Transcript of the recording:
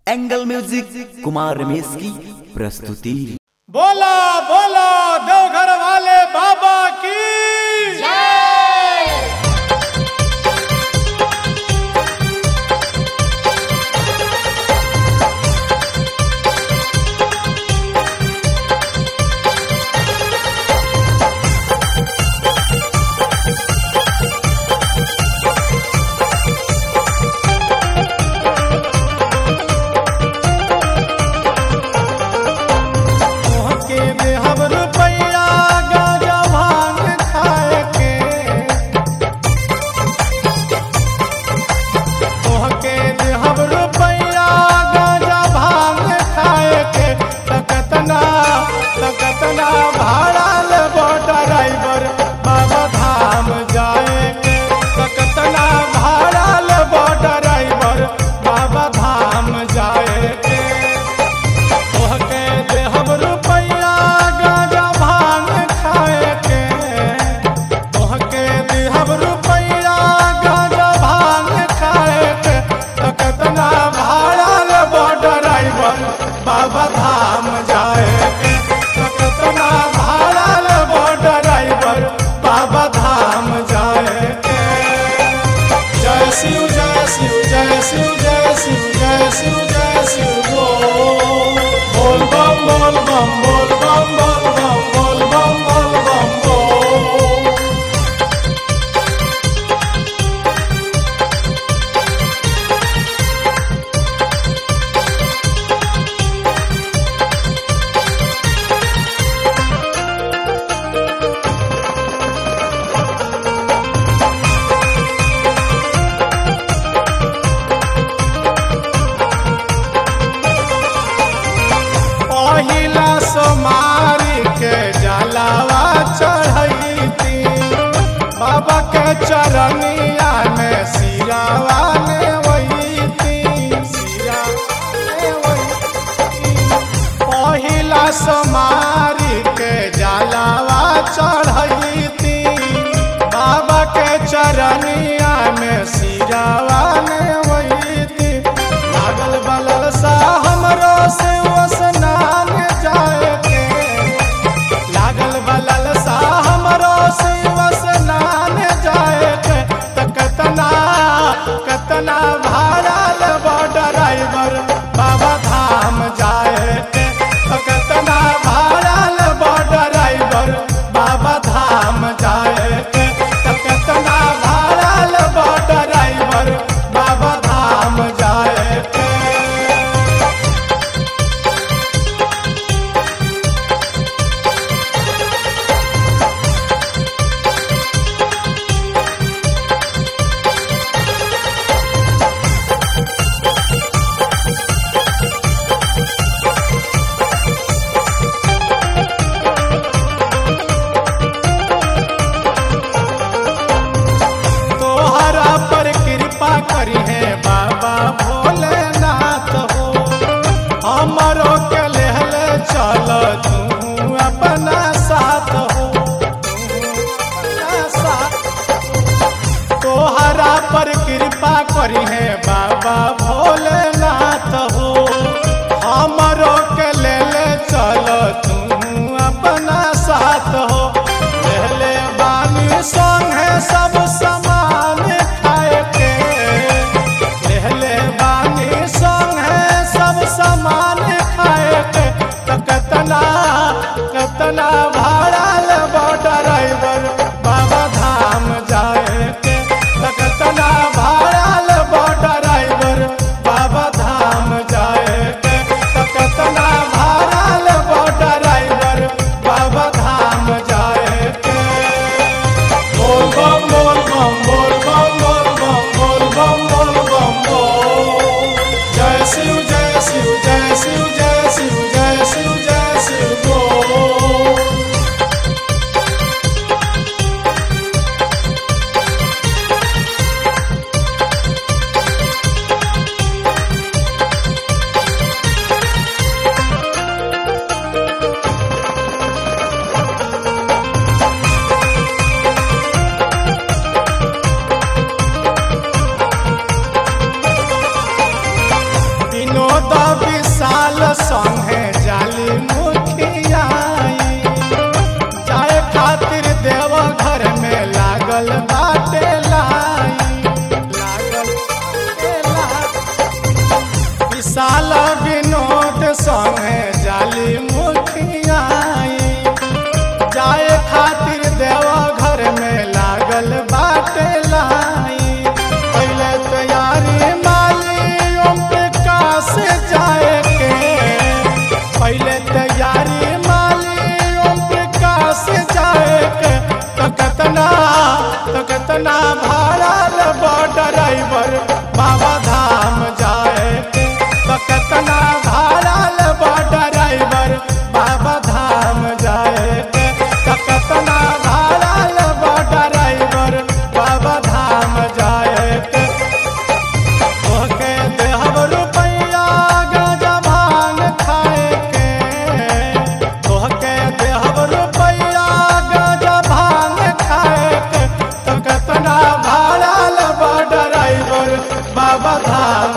Angle music Kumar Ramesh की प्रस्तुति बोला बोला देवघर वाले बाबा की के बेहब रुपैया गाजा भांग खाए के तोहके बेहब रुपैया गाजा भांग खाए के तकतना तकतना भाड़ा लेबो ड्राइवर बाबा धाम जाए के तकतना भाड़ा लेबो ड्राइवर बाबा धाम जाए के तोहके देहब रुपैया गाजा भांग खाए के तोहके देहब रुपैया गाजा भांग खाए के तो केतना भाड़ा लेबो ड्राइवर बाबा धाम जाए के तो केतना भाड़ा लेबो ड्राइवर बाबा धाम जाए के जय शिव जय शिव जय शिव जय शिव जय शिव जय शिव बोल बोल बम बोल बम बोल बम बोल बम बोल बम बोल बम बोल पहिला सोमारी के जलावा चढ़ैती बाबा के चरनिया में सिरावा ने वहीती सिरा ने वहीती पहिला सोमारी के जलावा चढ़ैती बाबा के चरनिया में सिरावा ने वहीती लागल बलल सा हमरो से स्नान जाए के लागल बलल सा हमरो से स्नान जाए के त कतना कतना भाड़ा लेबो ड्राइवर बाबा धाम जाए के त कतना भाड़ा लेबो ड्राइवर बाबा धाम जाए के त कतना भाड़ा लेबो ड्राइवर बाबा धाम जाए के तोहरा पर कृपा करी है बाबा भोलेनाथ हो हमरो के लेहल चल तू अपना साथ हो अपना साथ तोहरा पर कृपा करी है बाबा भोलेनाथ हो हमरो के ले ले चल तू अपना साथ हो लेले बानी संगे सब समान खाए के लेले बानी संगे सब समान खाए के तो कतना कतना भाड़ा लेबो ड्राइवर बाबा धाम जाए के तो कतना भाड़ा लेबो ड्राइवर बाबा धाम जाए के तो कतना भाड़ा लेबो ड्राइवर बाबा धाम जाए के बोल बम बोल बम बोल बम बोल बम बोल बम बोल बम बोल जय शिव जय शिव जय शिव जय शिव जय शिव जय शिव बोल विशाल संगे जाली मुखियाई जाए खातिर देव घर में लागल बाटे लाई लागल बाटे लाई। विशाल विनोद संगे जाली मुखियाई जाए खातिर देव घर में लागल बाटे लाई पहले तैयारी माली ओम प्रकाश जाए के पहले तैयारी माली ओम प्रकाश जाए के तो कतना तो कतना भाड़ा लेबो ड्राइवर बाबा धाम जाए के तो कतना भाड़ा लेबो ड्राइवर बाबा धाम जाए के तो कतना भाड़ा लेबो ड्राइवर बाबा धाम जाए के ओके देहब रुपैया गाजा भांग खाए के ओके देहब रुपैया गाजा भांग खाए के तो कतना भाड़ा लेबा ड्राइवर बाबा धाम